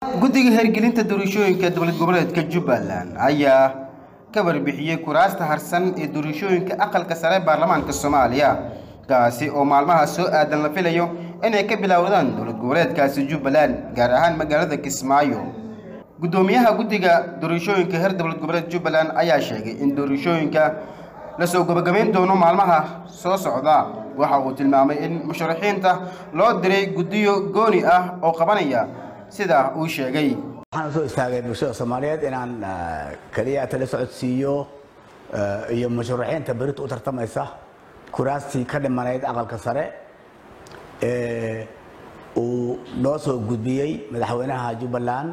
guddiga hirgelinta doorashooyinka dowlad goboleedka jubbaland ayaa ka warbixiyey kuraasta harsan ee doorashooyinka aqalka sare baarlamaanka soomaaliya kaasi oo maalmaha soo aadan la filayo inay ka bilowdaan dowlad goboleedkaasi jubbaland gaar ahaan magaalada kismaayo guddoomiyaha guddiga doorashooyinka heer dowlad goboleed jubbaland ayaa sheegay in doorashooyinka lasoo gabagabayn doono maalmaha soo socda waxa uu tilmaamay in musharaxiinta loo diray guddiyo gooni ah oo qabanaya sida uu sheegay waxaan usoo istaagay bulshada soomaaliyeed inaan keliya tala socodsiiyo iyo musharaxiinta berita u tartamaysa kuraastii ka dhimanayd aqalka sare ee uu noo soo gudbiyey madaxweynaha jubbaland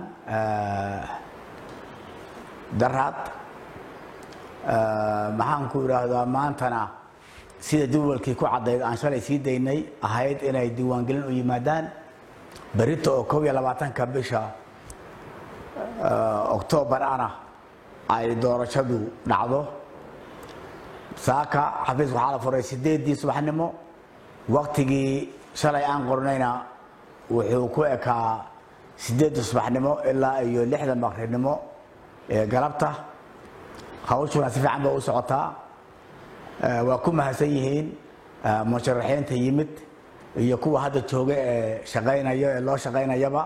daraad maxaan ku idhaahdaa maantana sida jadwalkii ku caddayd aan shalay sii daynay ahayd inay diiwaangelin u yimaadaan berita oo kob iyo labaatanka bisha oktoobar ana ay doorashadu dhacdo saaka xafiiska waxaa la furay sideedii subaxnimo waktigii shalay aan qornayna wuxuu ku ekaa sideedda subaxnimo ilaa iyo lixda maqribnimo ee galabta hawshuna si fiican bay u socotaa waa ku mahadsan yihiin musharaxiinta yimid iyo kuwa hadda jooga ee shaqaynaya ee loo shaqaynayaba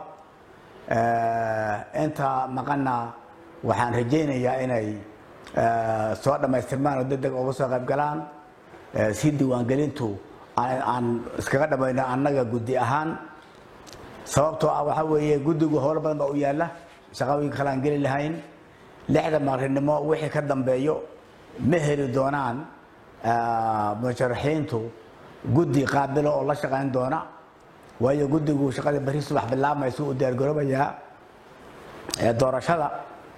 inta maqanna waxaan rajaynayaa inay soo dhammaystirmaan oo deg deg uga soo qayb galaan si diiwaangelintu aan iskaga dhamayno annaga guddi ahaan sababtoo ah waxaa weeye guddigu howlo badan baa u yaalla shaqooyinka kale aan geli lahayn lixda maqrinimo wixii ka dambeeyo ma heli doonaan musharaxiintu guddi qaabilo oo la shaqayn doona waayo guddigu shaqadii bari subax bilaabmaysa uu diyaargaroobayaa doorashada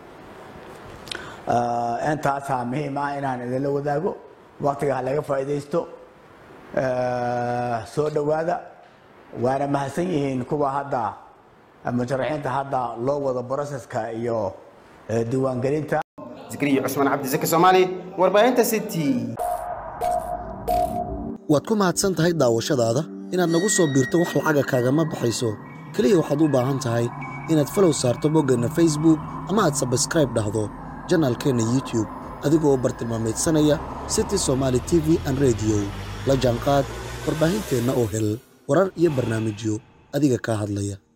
intaasaa muhiim ah inaan idinla wadaago waktiga ha laga faa'iidaysto soo dhowaada waana mahadsan yihiin kuwa hadda musharaxiinta hadda loo wado broseska iyo diiwaangelinta zikriya cusmaan cabdisaki soomaali warbaahinta city waad ku mahadsan tahay daawashadaada inaad nagu soo biirto wax lacaga kaagama baxayso keliya waxaad u baahan tahay inaad falow saarto boggeenna facebook ama aad sabskraib dhahdo janaalkeenna youtub adigoo bartilmaameedsanaya city somaali t v an rediyo la jaanqaad warbaahinteenna oo hel warar iyo barnaamijyo adiga kaa hadlaya